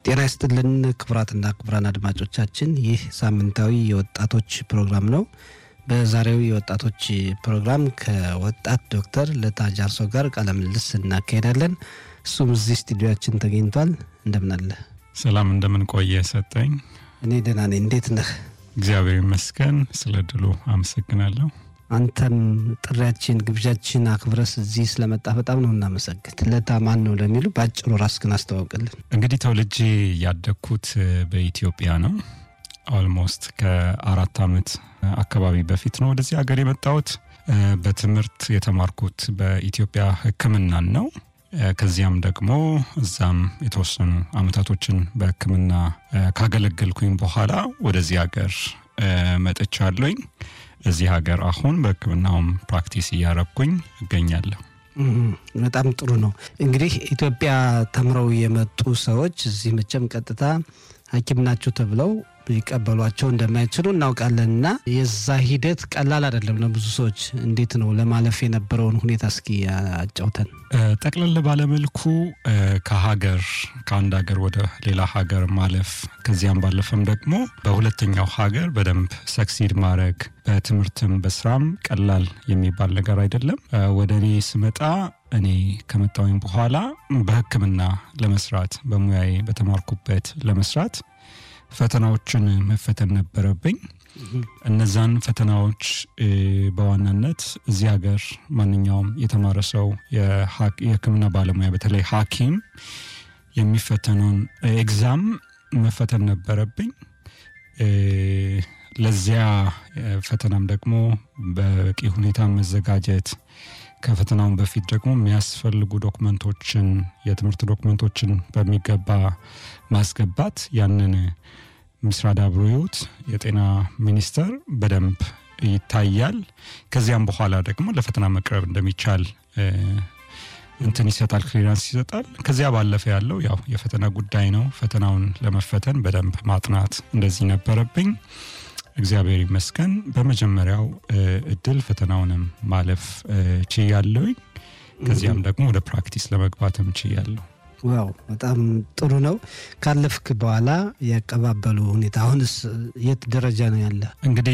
ጤና ይስጥልን ክቡራትና ክቡራን አድማጮቻችን ይህ ሳምንታዊ የወጣቶች ፕሮግራም ነው። በዛሬው የወጣቶች ፕሮግራም ከወጣት ዶክተር ለታ ጃርሶ ጋር ቃለ ምልልስ እናካሄዳለን። እሱም እዚህ ስቱዲዮችን ተገኝቷል። እንደምን አለ? ሰላም እንደምን ቆየ ሰጠኝ። እኔ ደህና ነኝ። እንዴት ነህ? እግዚአብሔር ይመስገን። ስለ ድሉ አመሰግናለሁ። አንተም ጥሪያችን ግብዣችን አክብረስ እዚህ ስለመጣ በጣም ነው እናመሰግን። ለታ ማን ነው ለሚሉ በአጭሩ ራስህን አስተዋውቅልን። እንግዲህ ተወልጄ ያደግኩት በኢትዮጵያ ነው። ኦልሞስት ከአራት ዓመት አካባቢ በፊት ነው ወደዚህ ሀገር የመጣሁት። በትምህርት የተማርኩት በኢትዮጵያ ሕክምናን ነው። ከዚያም ደግሞ እዛም የተወሰኑ አመታቶችን በሕክምና ካገለገልኩኝ በኋላ ወደዚህ ሀገር መጥቻለሁኝ። እዚህ ሀገር አሁን በሕክምናውም ፕራክቲስ እያረግኩኝ እገኛለሁ። በጣም ጥሩ ነው። እንግዲህ ኢትዮጵያ ተምረው የመጡ ሰዎች እዚህ መቼም ቀጥታ ሐኪም ናቸው ተብለው ሊቀበሏቸው እንደማይችሉ እናውቃለን እና የዛ ሂደት ቀላል አይደለም ለብዙ ሰዎች። እንዴት ነው ለማለፍ የነበረውን ሁኔታ እስኪ አጫውተን። ጠቅለል ባለመልኩ ከሀገር ከአንድ ሀገር ወደ ሌላ ሀገር ማለፍ ከዚያም ባለፈም ደግሞ በሁለተኛው ሀገር በደንብ ሰክሲድ ማድረግ በትምህርትም በስራም ቀላል የሚባል ነገር አይደለም። ወደ እኔ ስመጣ እኔ ከመጣሁኝ በኋላ በሕክምና ለመስራት በሙያዬ በተማርኩበት ለመስራት ፈተናዎችን መፈተን ነበረብኝ። እነዛን ፈተናዎች በዋናነት እዚህ ሀገር ማንኛውም የተማረ ሰው የህክምና ባለሙያ በተለይ ሐኪም የሚፈተነውን ኤግዛም መፈተን ነበረብኝ። ለዚያ ፈተናም ደግሞ በበቂ ሁኔታ መዘጋጀት ከፈተናውን በፊት ደግሞ የሚያስፈልጉ ዶክመንቶችን የትምህርት ዶክመንቶችን በሚገባ ማስገባት ያንን ምስራድ አብሮዮት የጤና ሚኒስቴር በደንብ ይታያል። ከዚያም በኋላ ደግሞ ለፈተና መቅረብ እንደሚቻል እንትን ይሰጣል፣ ክሊራንስ ይሰጣል። ከዚያ ባለፈ ያለው ያው የፈተና ጉዳይ ነው። ፈተናውን ለመፈተን በደንብ ማጥናት እንደዚህ ነበረብኝ። እግዚአብሔር ይመስገን በመጀመሪያው እድል ፈተናውንም ማለፍ ችያለሁኝ። ከዚያም ደግሞ ወደ ፕራክቲስ ለመግባትም ችያለሁ። ዋው በጣም ጥሩ ነው። ካለፍክ በኋላ ያቀባበሉ ሁኔታ አሁንስ የት ደረጃ ነው ያለ? እንግዲህ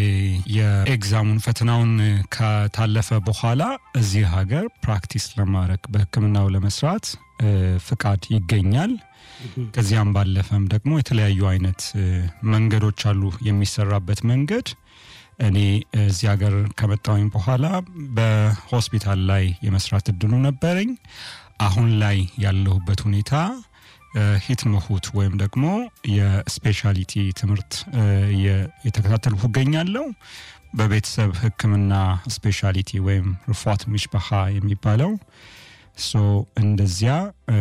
የኤግዛሙን ፈተናውን ከታለፈ በኋላ እዚህ ሀገር ፕራክቲስ ለማድረግ በሕክምናው ለመስራት ፍቃድ ይገኛል። ከዚያም ባለፈም ደግሞ የተለያዩ አይነት መንገዶች አሉ የሚሰራበት መንገድ። እኔ እዚህ ሀገር ከመጣሁኝ በኋላ በሆስፒታል ላይ የመስራት እድሉ ነበረኝ። አሁን ላይ ያለሁበት ሁኔታ ሂት መሁት ወይም ደግሞ የስፔሻሊቲ ትምህርት የተከታተልኩ እገኛለሁ። በቤተሰብ ሕክምና ስፔሻሊቲ ወይም ርፏት ሚሽባሃ የሚባለው ሶ እንደዚያ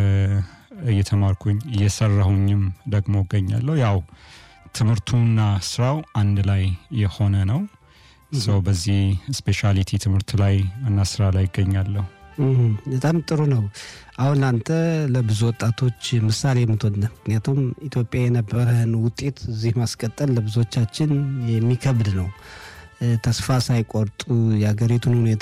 እየተማርኩኝ እየሰራሁኝም ደግሞ እገኛለሁ። ያው ትምህርቱና ስራው አንድ ላይ የሆነ ነው። ሰው በዚህ ስፔሻሊቲ ትምህርት ላይ እና ስራ ላይ ይገኛለሁ። በጣም ጥሩ ነው። አሁን አንተ ለብዙ ወጣቶች ምሳሌ የምትሆን ምክንያቱም ኢትዮጵያ የነበረህን ውጤት እዚህ ማስቀጠል ለብዙዎቻችን የሚከብድ ነው። ተስፋ ሳይቆርጡ የሀገሪቱን ሁኔታ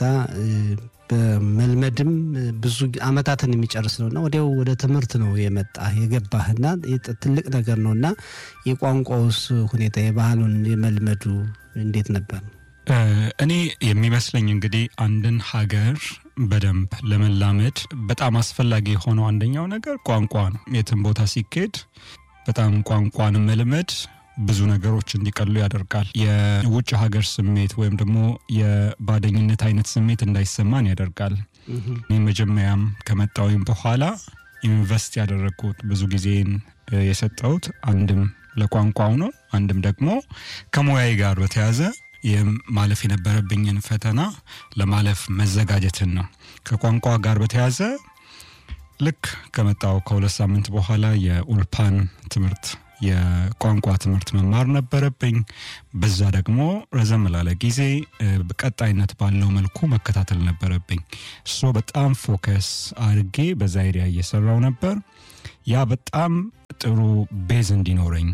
በመልመድም ብዙ አመታትን የሚጨርስ ነው እና ወዲያው ወደ ትምህርት ነው የመጣ የገባህና ትልቅ ነገር ነው እና የቋንቋውስ ሁኔታ የባህሉን የመልመዱ እንዴት ነበር? እኔ የሚመስለኝ እንግዲህ አንድን ሀገር በደንብ ለመላመድ በጣም አስፈላጊ የሆነው አንደኛው ነገር ቋንቋ ነው። የትም ቦታ ሲኬድ በጣም ቋንቋን መልመድ ብዙ ነገሮች እንዲቀሉ ያደርጋል። የውጭ ሀገር ስሜት ወይም ደግሞ የባደኝነት አይነት ስሜት እንዳይሰማን ያደርጋል። እኔ መጀመሪያም ከመጣሁኝ በኋላ ኢንቨስት ያደረግኩት ብዙ ጊዜን የሰጠሁት አንድም ለቋንቋው ነው፣ አንድም ደግሞ ከሙያዬ ጋር በተያዘ ማለፍ የነበረብኝን ፈተና ለማለፍ መዘጋጀትን ነው። ከቋንቋ ጋር በተያዘ ልክ ከመጣው ከሁለት ሳምንት በኋላ የኡልፓን ትምህርት የቋንቋ ትምህርት መማር ነበረብኝ። በዛ ደግሞ ረዘም ላለ ጊዜ በቀጣይነት ባለው መልኩ መከታተል ነበረብኝ። እሶ በጣም ፎከስ አድርጌ በዛ ኤሪያ እየሰራው ነበር። ያ በጣም ጥሩ ቤዝ እንዲኖረኝ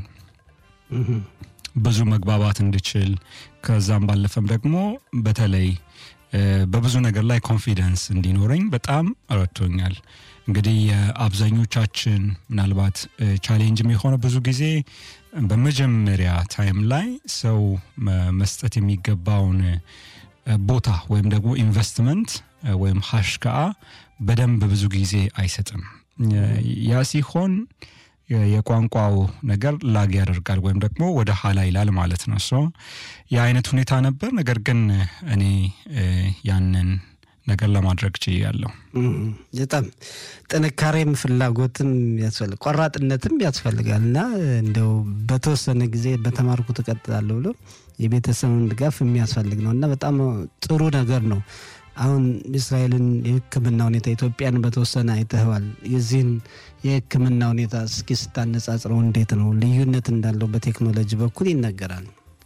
ብዙ መግባባት እንድችል ከዛም ባለፈም ደግሞ በተለይ በብዙ ነገር ላይ ኮንፊደንስ እንዲኖረኝ በጣም ረድቶኛል። እንግዲህ የአብዛኞቻችን ምናልባት ቻሌንጅም የሆነ ብዙ ጊዜ በመጀመሪያ ታይም ላይ ሰው መስጠት የሚገባውን ቦታ ወይም ደግሞ ኢንቨስትመንት ወይም ሀሽከአ በደንብ ብዙ ጊዜ አይሰጥም። ያ ሲሆን የቋንቋው ነገር ላግ ያደርጋል ወይም ደግሞ ወደ ኋላ ይላል ማለት ነው። ሶ የአይነት ሁኔታ ነበር። ነገር ግን እኔ ያንን ነገር ለማድረግ ችያለሁ። በጣም ጥንካሬም ፍላጎትም ያስፈልግ ቆራጥነትም ያስፈልጋል እና እንደው በተወሰነ ጊዜ በተማርኩት እቀጥላለሁ ብሎ የቤተሰብን ድጋፍ የሚያስፈልግ ነው እና በጣም ጥሩ ነገር ነው። አሁን እስራኤልን የሕክምና ሁኔታ ኢትዮጵያን በተወሰነ አይተኸዋል። የዚህን የሕክምና ሁኔታ እስኪ ስታነጻጽረው እንዴት ነው? ልዩነት እንዳለው በቴክኖሎጂ በኩል ይነገራል።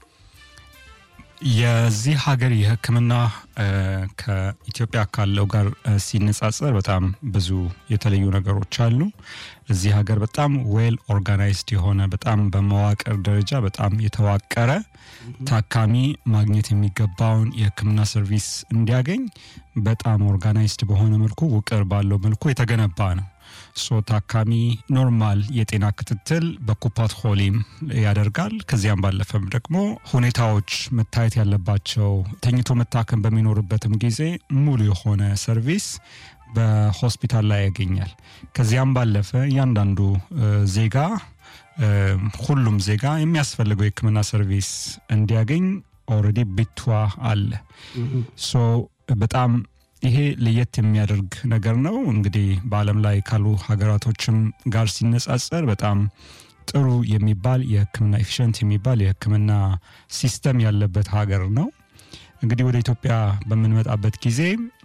የዚህ ሀገር የሕክምና ከኢትዮጵያ ካለው ጋር ሲነጻጸር በጣም ብዙ የተለዩ ነገሮች አሉ። እዚህ ሀገር በጣም ዌል ኦርጋናይዝድ የሆነ በጣም በመዋቅር ደረጃ በጣም የተዋቀረ ታካሚ ማግኘት የሚገባውን የህክምና ሰርቪስ እንዲያገኝ በጣም ኦርጋናይዝድ በሆነ መልኩ ውቅር ባለው መልኩ የተገነባ ነው። ሶ ታካሚ ኖርማል የጤና ክትትል በኩፓት ሆሊም ያደርጋል። ከዚያም ባለፈም ደግሞ ሁኔታዎች መታየት ያለባቸው ተኝቶ መታከም በሚኖርበትም ጊዜ ሙሉ የሆነ ሰርቪስ በሆስፒታል ላይ ያገኛል። ከዚያም ባለፈ እያንዳንዱ ዜጋ ሁሉም ዜጋ የሚያስፈልገው የህክምና ሰርቪስ እንዲያገኝ ኦልሬዲ ቢቷ አለ። ሶ በጣም ይሄ ለየት የሚያደርግ ነገር ነው። እንግዲህ በዓለም ላይ ካሉ ሀገራቶችም ጋር ሲነጻጸር በጣም ጥሩ የሚባል የህክምና ኤፊሽንት የሚባል የህክምና ሲስተም ያለበት ሀገር ነው። እንግዲህ ወደ ኢትዮጵያ በምንመጣበት ጊዜ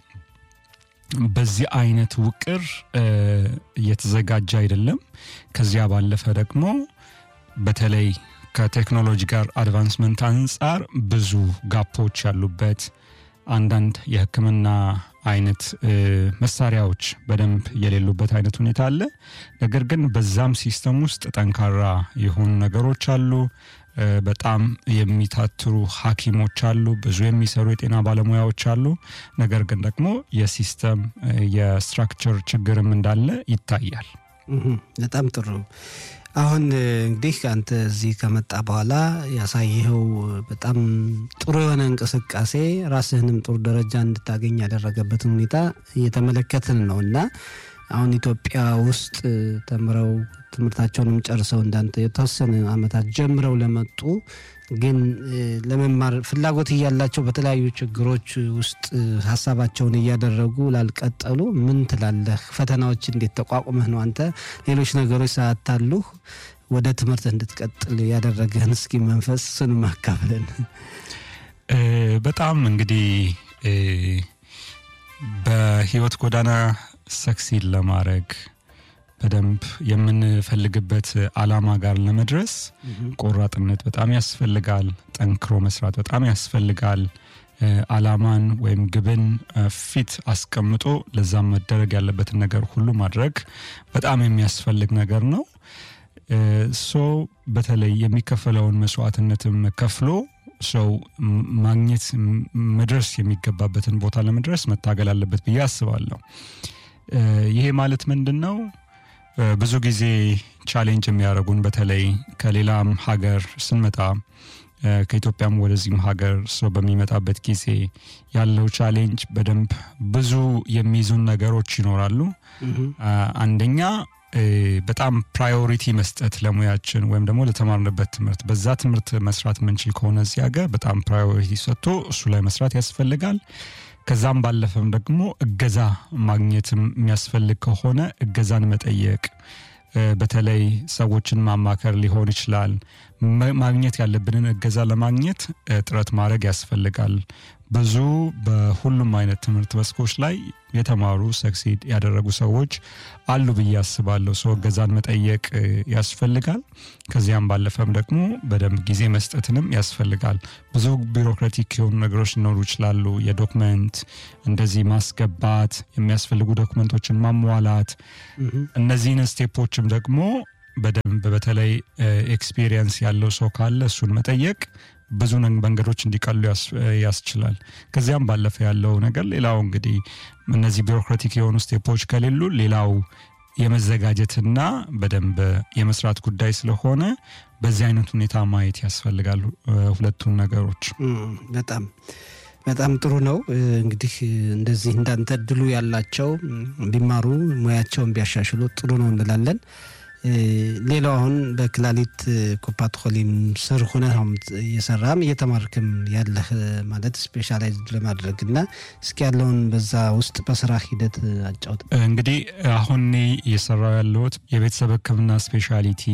በዚህ አይነት ውቅር እየተዘጋጀ አይደለም። ከዚያ ባለፈ ደግሞ በተለይ ከቴክኖሎጂ ጋር አድቫንስመንት አንጻር ብዙ ጋፖች ያሉበት አንዳንድ የህክምና አይነት መሳሪያዎች በደንብ የሌሉበት አይነት ሁኔታ አለ። ነገር ግን በዛም ሲስተም ውስጥ ጠንካራ የሆኑ ነገሮች አሉ። በጣም የሚታትሩ ሐኪሞች አሉ። ብዙ የሚሰሩ የጤና ባለሙያዎች አሉ። ነገር ግን ደግሞ የሲስተም የስትራክቸር ችግርም እንዳለ ይታያል። በጣም ጥሩ። አሁን እንግዲህ አንተ እዚህ ከመጣ በኋላ ያሳየኸው በጣም ጥሩ የሆነ እንቅስቃሴ ራስህንም ጥሩ ደረጃ እንድታገኝ ያደረገበትን ሁኔታ እየተመለከትን ነው እና አሁን ኢትዮጵያ ውስጥ ተምረው ትምህርታቸውንም ጨርሰው እንዳንተ የተወሰነ ዓመታት ጀምረው ለመጡ ግን ለመማር ፍላጎት እያላቸው በተለያዩ ችግሮች ውስጥ ሀሳባቸውን እያደረጉ ላልቀጠሉ ምን ትላለህ? ፈተናዎች እንዴት ተቋቁመህ ነው አንተ ሌሎች ነገሮች ሳያታሉህ ወደ ትምህርት እንድትቀጥል ያደረገህን እስኪ መንፈስ ስን ማካፍለን። በጣም እንግዲህ በህይወት ጎዳና ሰክሲድ ለማድረግ በደንብ የምንፈልግበት አላማ ጋር ለመድረስ ቆራጥነት በጣም ያስፈልጋል። ጠንክሮ መስራት በጣም ያስፈልጋል። አላማን ወይም ግብን ፊት አስቀምጦ ለዛም መደረግ ያለበትን ነገር ሁሉ ማድረግ በጣም የሚያስፈልግ ነገር ነው። ሶ በተለይ የሚከፈለውን መስዋዕትነትም ከፍሎ ሰው ማግኘት መድረስ የሚገባበትን ቦታ ለመድረስ መታገል አለበት ብዬ አስባለሁ። ይሄ ማለት ምንድን ነው? ብዙ ጊዜ ቻሌንጅ የሚያደርጉን በተለይ ከሌላም ሀገር ስንመጣ ከኢትዮጵያም ወደዚህም ሀገር ሰው በሚመጣበት ጊዜ ያለው ቻሌንጅ በደንብ ብዙ የሚይዙን ነገሮች ይኖራሉ። አንደኛ በጣም ፕራዮሪቲ መስጠት ለሙያችን ወይም ደግሞ ለተማርንበት ትምህርት በዛ ትምህርት መስራት የምንችል ከሆነ እዚህ ሀገር በጣም ፕራዮሪቲ ሰጥቶ እሱ ላይ መስራት ያስፈልጋል። ከዛም ባለፈም ደግሞ እገዛ ማግኘትም የሚያስፈልግ ከሆነ እገዛን መጠየቅ፣ በተለይ ሰዎችን ማማከር ሊሆን ይችላል። ማግኘት ያለብንን እገዛ ለማግኘት ጥረት ማድረግ ያስፈልጋል። ብዙ በሁሉም አይነት ትምህርት መስኮች ላይ የተማሩ ሰክሲድ ያደረጉ ሰዎች አሉ ብዬ አስባለሁ። ሰው እገዛን መጠየቅ ያስፈልጋል። ከዚያም ባለፈም ደግሞ በደንብ ጊዜ መስጠትንም ያስፈልጋል። ብዙ ቢሮክራቲክ የሆኑ ነገሮች ሊኖሩ ይችላሉ። የዶክመንት እንደዚህ ማስገባት፣ የሚያስፈልጉ ዶክመንቶችን ማሟላት፣ እነዚህን ስቴፖችም ደግሞ በደንብ በተለይ ኤክስፒሪየንስ ያለው ሰው ካለ እሱን መጠየቅ ብዙ መንገዶች እንዲቀሉ ያስችላል። ከዚያም ባለፈ ያለው ነገር ሌላው እንግዲህ እነዚህ ቢሮክራቲክ የሆኑ ስቴፖች ከሌሉ ሌላው የመዘጋጀትና በደንብ የመስራት ጉዳይ ስለሆነ በዚህ አይነት ሁኔታ ማየት ያስፈልጋል ሁለቱን ነገሮች። በጣም በጣም ጥሩ ነው። እንግዲህ እንደዚህ እንዳንተ እድሉ ያላቸው ቢማሩ ሙያቸውን ቢያሻሽሉ ጥሩ ነው እንላለን። ሌላው አሁን በክላሊት ኮፓት ኮሊም ስር ሆነ እየሰራም እየተማርክም ያለህ ማለት ስፔሻላይዝድ ለማድረግ እና እስኪ ያለውን በዛ ውስጥ በስራ ሂደት አጫውት። እንግዲህ አሁን እኔ እየሰራው ያለሁት የቤተሰብ ሕክምና ስፔሻሊቲ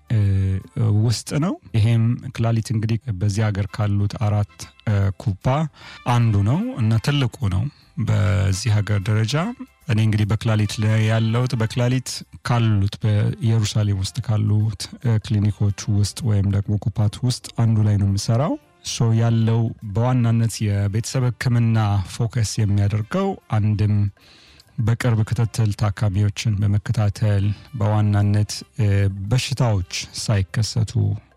ውስጥ ነው። ይሄም ክላሊት እንግዲህ በዚህ ሀገር ካሉት አራት ኩባ አንዱ ነው እና ትልቁ ነው በዚህ ሀገር ደረጃ እኔ እንግዲህ በክላሊት ላይ ያለሁት በክላሊት ካሉት በኢየሩሳሌም ውስጥ ካሉት ክሊኒኮች ውስጥ ወይም ደግሞ ኩፓት ውስጥ አንዱ ላይ ነው የምሰራው። ሶ ያለው በዋናነት የቤተሰብ ህክምና ፎከስ የሚያደርገው አንድም በቅርብ ክትትል ታካሚዎችን በመከታተል በዋናነት በሽታዎች ሳይከሰቱ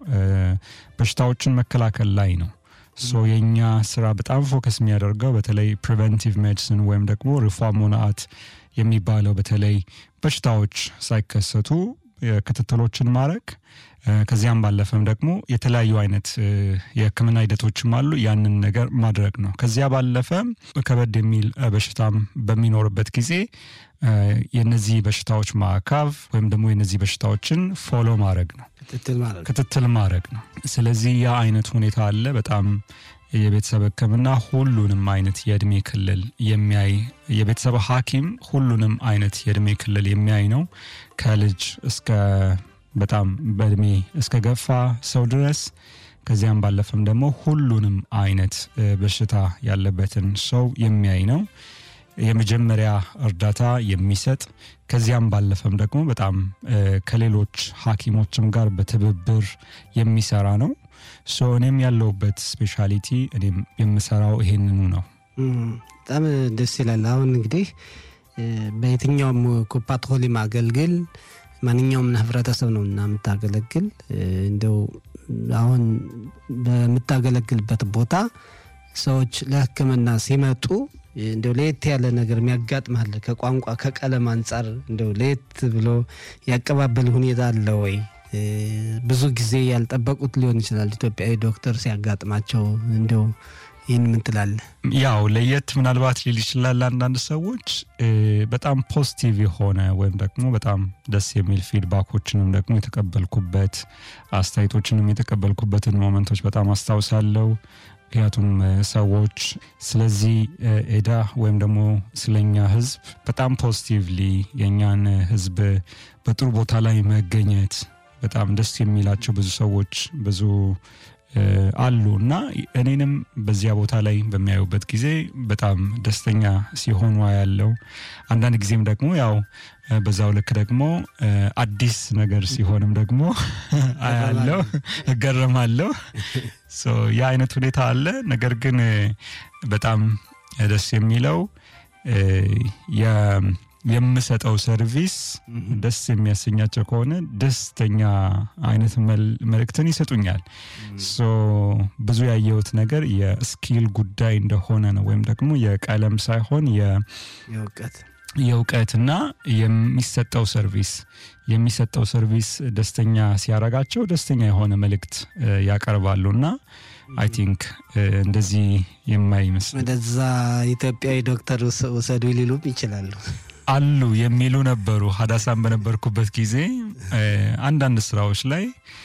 በሽታዎችን መከላከል ላይ ነው። ሶ የእኛ ስራ በጣም ፎከስ የሚያደርገው በተለይ ፕሪቨንቲቭ ሜዲሲን ወይም ደግሞ ሪፎርሞናት የሚባለው በተለይ በሽታዎች ሳይከሰቱ ክትትሎችን ማድረግ ከዚያም ባለፈም ደግሞ የተለያዩ አይነት የህክምና ሂደቶችም አሉ። ያንን ነገር ማድረግ ነው። ከዚያ ባለፈ ከበድ የሚል በሽታም በሚኖርበት ጊዜ የነዚህ በሽታዎች ማዕካብ ወይም ደግሞ የነዚህ በሽታዎችን ፎሎ ማድረግ ነው፣ ክትትል ማድረግ ነው። ስለዚህ ያ አይነት ሁኔታ አለ። በጣም የቤተሰብ ህክምና ሁሉንም አይነት የእድሜ ክልል የሚያይ የቤተሰብ ሐኪም ሁሉንም አይነት የእድሜ ክልል የሚያይ ነው ከልጅ እስከ በጣም በእድሜ እስከ ገፋ ሰው ድረስ ከዚያም ባለፈም ደግሞ ሁሉንም አይነት በሽታ ያለበትን ሰው የሚያይ ነው። የመጀመሪያ እርዳታ የሚሰጥ ከዚያም ባለፈም ደግሞ በጣም ከሌሎች ሐኪሞችም ጋር በትብብር የሚሰራ ነው። ሶ እኔም ያለሁበት ስፔሻሊቲ እኔም የምሰራው ይሄንኑ ነው። በጣም ደስ ይላል። አሁን እንግዲህ በየትኛውም ኩፓት ኮሊም አገልግል ማንኛውም ህብረተሰብ ነው እና የምታገለግል እንደው አሁን በምታገለግልበት ቦታ ሰዎች ለህክምና ሲመጡ እንደው ለየት ያለ ነገር የሚያጋጥማል ከቋንቋ ከቀለም አንጻር እንደው ለየት ብሎ ያቀባበል ሁኔታ አለ ወይ? ብዙ ጊዜ ያልጠበቁት ሊሆን ይችላል። ኢትዮጵያዊ ዶክተር ሲያጋጥማቸው እንደው ይህን ምን ትላለህ? ያው ለየት ምናልባት ሊል ይችላል አንዳንድ ሰዎች በጣም ፖዚቲቭ የሆነ ወይም ደግሞ በጣም ደስ የሚል ፊድባኮችንም ደግሞ የተቀበልኩበት አስተያየቶችንም የተቀበልኩበትን ሞመንቶች በጣም አስታውሳለሁ። ምክንያቱም ሰዎች ስለዚህ ኤዳ ወይም ደግሞ ስለኛ ህዝብ በጣም ፖዚቲቭሊ የእኛን ህዝብ በጥሩ ቦታ ላይ መገኘት በጣም ደስ የሚላቸው ብዙ ሰዎች ብዙ አሉ እና እኔንም በዚያ ቦታ ላይ በሚያዩበት ጊዜ በጣም ደስተኛ ሲሆኑ ያለው አንዳንድ ጊዜም ደግሞ ያው በዛው ልክ ደግሞ አዲስ ነገር ሲሆንም ደግሞ አያለው እገረማለሁ። ያ አይነት ሁኔታ አለ። ነገር ግን በጣም ደስ የሚለው የምሰጠው ሰርቪስ ደስ የሚያሰኛቸው ከሆነ ደስተኛ አይነት መልእክትን ይሰጡኛል። ብዙ ያየሁት ነገር የስኪል ጉዳይ እንደሆነ ነው፣ ወይም ደግሞ የቀለም ሳይሆን የእውቀትና የሚሰጠው ሰርቪስ የሚሰጠው ሰርቪስ ደስተኛ ሲያረጋቸው ደስተኛ የሆነ መልእክት ያቀርባሉ እና አይ ቲንክ እንደዚህ የማይመስል ወደዛ ኢትዮጵያዊ ዶክተር ውሰዱ ሊሉም ይችላሉ አሉ የሚሉ ነበሩ። ሀዳሳን በነበርኩበት ጊዜ አንዳንድ ስራዎች ላይ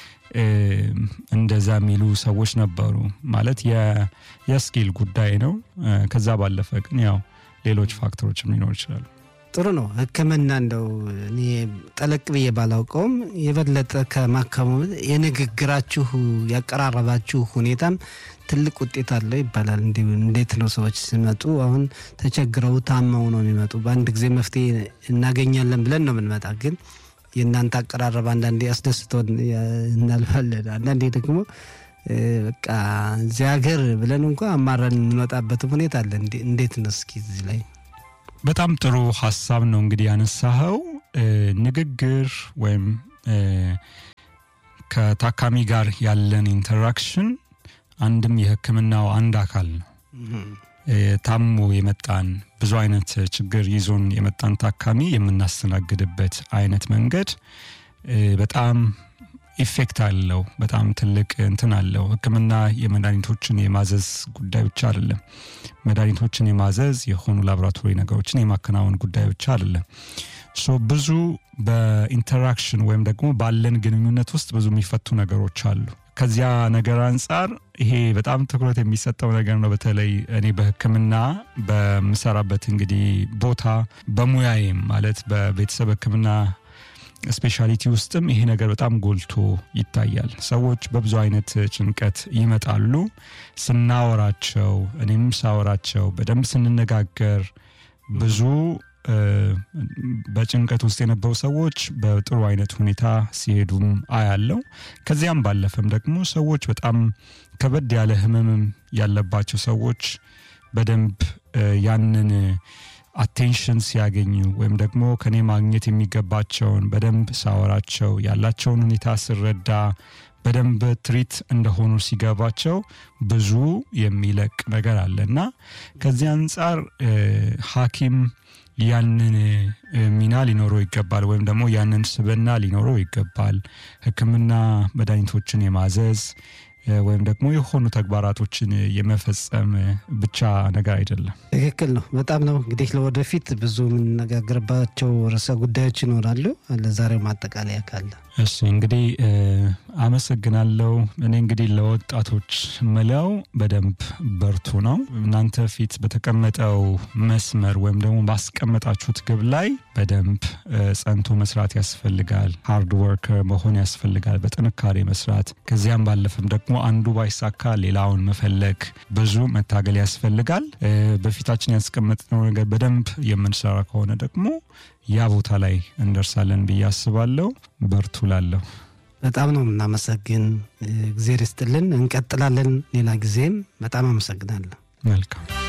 እንደዛ የሚሉ ሰዎች ነበሩ። ማለት የስኪል ጉዳይ ነው። ከዛ ባለፈ ግን ያው ሌሎች ፋክተሮችም ሊኖሩ ይችላሉ። ጥሩ ነው። ሕክምና እንደው እኔ ጠለቅ ብዬ ባላውቀውም የበለጠ ከማከሙ የንግግራችሁ ያቀራረባችሁ ሁኔታም ትልቅ ውጤት አለው ይባላል። እንዴት ነው ሰዎች ሲመጡ አሁን ተቸግረው ታመው ነው የሚመጡ። በአንድ ጊዜ መፍትሄ እናገኛለን ብለን ነው የምንመጣ። ግን የእናንተ አቀራረብ አንዳንዴ አስደስቶን እናልፋለን። አንዳንዴ ደግሞ በቃ እዚህ ሀገር ብለን እንኳ አማራን የምንወጣበትም ሁኔታ አለ። እንዴት ነው እስኪ እዚህ ላይ በጣም ጥሩ ሀሳብ ነው እንግዲህ ያነሳኸው። ንግግር ወይም ከታካሚ ጋር ያለን ኢንተራክሽን አንድም የሕክምናው አንድ አካል ነው። ታሞ የመጣን ብዙ አይነት ችግር ይዞን የመጣን ታካሚ የምናስተናግድበት አይነት መንገድ በጣም ኢፌክት አለው። በጣም ትልቅ እንትን አለው። ሕክምና የመድኃኒቶችን የማዘዝ ጉዳይ ብቻ አይደለም። መድኃኒቶችን የማዘዝ የሆኑ ላቦራቶሪ ነገሮችን የማከናወን ጉዳይ ብቻ አይደለም። ሶ ብዙ በኢንተራክሽን ወይም ደግሞ ባለን ግንኙነት ውስጥ ብዙ የሚፈቱ ነገሮች አሉ። ከዚያ ነገር አንጻር ይሄ በጣም ትኩረት የሚሰጠው ነገር ነው። በተለይ እኔ በህክምና በምሰራበት እንግዲህ ቦታ በሙያዬም ማለት በቤተሰብ ህክምና ስፔሻሊቲ ውስጥም ይሄ ነገር በጣም ጎልቶ ይታያል። ሰዎች በብዙ አይነት ጭንቀት ይመጣሉ። ስናወራቸው፣ እኔም ሳወራቸው በደንብ ስንነጋገር ብዙ በጭንቀት ውስጥ የነበሩ ሰዎች በጥሩ አይነት ሁኔታ ሲሄዱም አያለው። ከዚያም ባለፈም ደግሞ ሰዎች በጣም ከበድ ያለ ህመምም ያለባቸው ሰዎች በደንብ ያንን አቴንሽን ሲያገኙ ወይም ደግሞ ከኔ ማግኘት የሚገባቸውን በደንብ ሳወራቸው ያላቸውን ሁኔታ ስረዳ በደንብ ትሪት እንደሆኑ ሲገባቸው ብዙ የሚለቅ ነገር አለ እና ከዚህ አንጻር ሐኪም ያንን ሚና ሊኖረው ይገባል፣ ወይም ደግሞ ያንን ስብና ሊኖረው ይገባል። ህክምና መድኃኒቶችን የማዘዝ ወይም ደግሞ የሆኑ ተግባራቶችን የመፈጸም ብቻ ነገር አይደለም። ትክክል ነው። በጣም ነው እንግዲህ ለወደፊት ብዙ የምንነጋገርባቸው ርዕሰ ጉዳዮች ይኖራሉ። ለዛሬው ማጠቃለያ ካለ እሺ እንግዲህ አመሰግናለሁ። እኔ እንግዲህ ለወጣቶች ምለው በደንብ በርቱ ነው። እናንተ ፊት በተቀመጠው መስመር ወይም ደግሞ ባስቀመጣችሁት ግብ ላይ በደንብ ጸንቶ መስራት ያስፈልጋል። ሃርድ ወርከር መሆን ያስፈልጋል፣ በጥንካሬ መስራት። ከዚያም ባለፈም ደግሞ አንዱ ባይሳካ ሌላውን መፈለግ፣ ብዙ መታገል ያስፈልጋል። በፊታችን ያስቀመጥነው ነገር በደንብ የምንሰራ ከሆነ ደግሞ ያ ቦታ ላይ እንደርሳለን ብዬ አስባለሁ። በርቱ ላለሁ በጣም ነው የምናመሰግን። እግዜር ይስጥልን። እንቀጥላለን ሌላ ጊዜም። በጣም አመሰግናለሁ። መልካም